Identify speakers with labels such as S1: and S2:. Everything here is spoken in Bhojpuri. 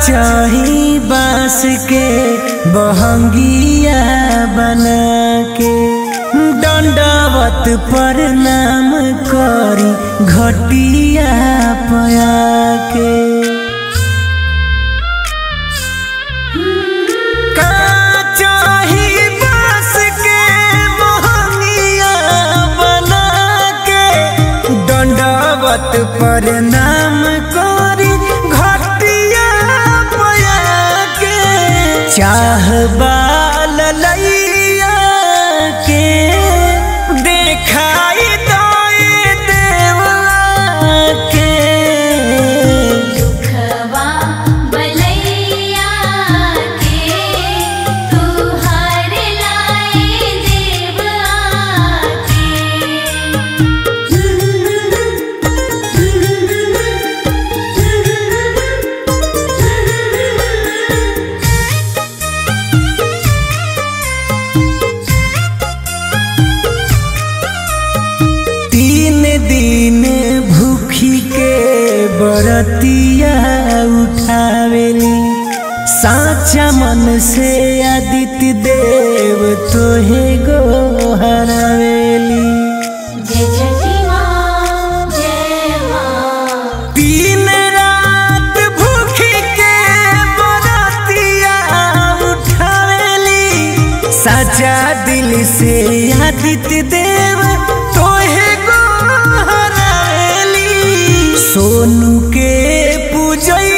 S1: चाही बांस के बहंगिया बना के दंडवत प्रणाम करी घटिया पया के का चाही बांस के बहंगिया बना के दंडवत प्रणाम करी घटिया पया के चाह बाल लैया के देखाई दोए देवा के
S2: दुखवा बलैया के तू हर लाए देव आके
S1: तीन दिन भूखी के बरतिया उठावेली साचा मन से आदित्य देव तोहे गो हरावेली
S2: जय छठी माँ जय माँ
S1: तीन रात भूखी के बरतिया उठावेली साचा दिल से आदित्य देव तोहे गो हरावेली सोनू के पूजई